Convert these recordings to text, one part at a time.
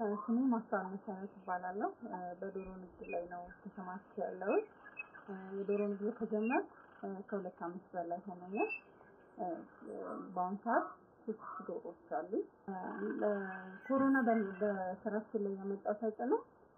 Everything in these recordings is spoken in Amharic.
ስሜ ማስተዋል መሰረት እባላለሁ። በዶሮ ንግድ ላይ ነው ተሰማርቼ ያለሁት። የዶሮ ንግድ ከጀመርኩ ከሁለት ዓመት በላይ ሆኖኛል። በአሁኑ ሰዓት ሶስት ሺህ ዶሮዎች አሉኝ። ኮሮና በስራችን ላይ ያመጣው ተጽዕኖ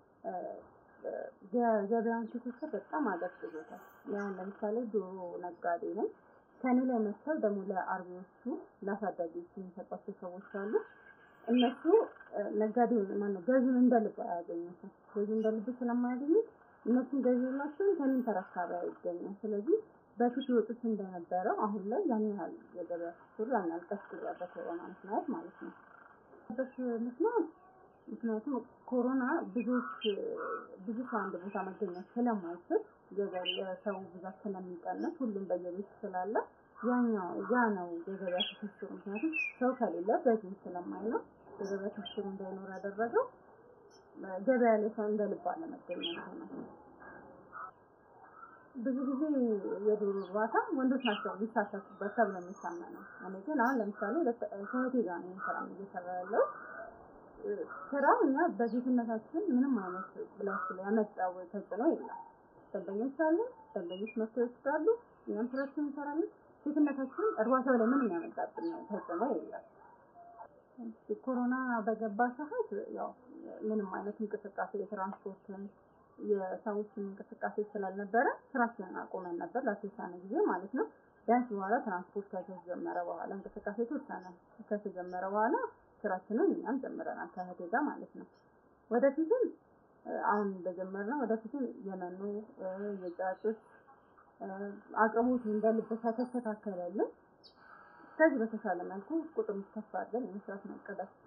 የገበያውን ትስስር በጣም አቀዝቅዞታል። ያው ለምሳሌ ዶሮ ነጋዴ ነኝ። ከእኔ ላይ መጥተው ደግሞ ለአርቢዎቹ ለአሳዳጊዎቹ የሚሰጧቸው ሰዎች አሉ። እነሱ ነጋዴውን ማነው ገዢውን እንደ ልብ አያገኙትም። ገዢውን እንደ ልብ ስለማያገኙት እነሱን ገዢ የላቸውም፣ ከእኔም ተረካቢ አይገኝም። ስለዚህ በፊት ይወጡት እንደነበረው አሁን ላይ ያን ያህል የገበያ ትስስሩ ያን ያህል ቀዝቅዟል፣ በኮሮና ምክንያት ማለት ነው። ምክንያት ምክንያቱም ኮሮና ብዙዎች ብዙ ሰው አንድ ቦታ መገኘት ስለማይችል የሰው ብዛት ስለሚቀንስ ሁሉም በየቤት ስላለ ያኛው ያ ነው የገበያ ትስስሩ። ምክንያቱም ሰው ከሌለ ገዢም ስለማይኖር የገበያ ትስስሩ እንዳይኖር ያደረገው ገበያ ላይ ሰው እንደ ልብ አለመገኘቱ ነው። ብዙ ጊዜ የዶሮ እርባታ ወንዶች ናቸው ሊሳተፉበት ተብሎ የሚታመነው። እኔ ግን አሁን ለምሳሌ ከእህቴ ጋር ነው ስራ እየሰራ ያለው ስራው እኛ በሴትነታችን ምንም አይነት ብላችሁ ላይ ያመጣው ተጽዕኖ የለም። ደንበኞች አሉ፣ ደንበኞች መጥተው ይወስዳሉ፣ እኛም ስራችን እንሰራለን። ሴትነታችን እርባታው ላይ ምንም ያመጣብን ተጽዕኖ የለም። ኮሮና በገባ ሰዓት ያው ምንም አይነት እንቅስቃሴ የትራንስፖርትን የሰዎችን እንቅስቃሴ ስላልነበረ ስራችንን አቁመን ነበር ለተወሰነ ጊዜ ማለት ነው። ቢያንስ በኋላ ትራንስፖርት ከተጀመረ በኋላ እንቅስቃሴ የተወሰነ ከተጀመረ በኋላ ስራችንን እኛም ጀምረናል ከእህቴ ጋር ማለት ነው። ወደፊትም አሁን እንደጀመርነው ወደፊትም የመኖ የጫጩት አቅርቦቱ እንደ ልብ ከተስተካከለልን ከዚህ በተሻለ መልኩ ቁጥሩን ከፍ አድርገን የመስራት ነው እቅዳችን።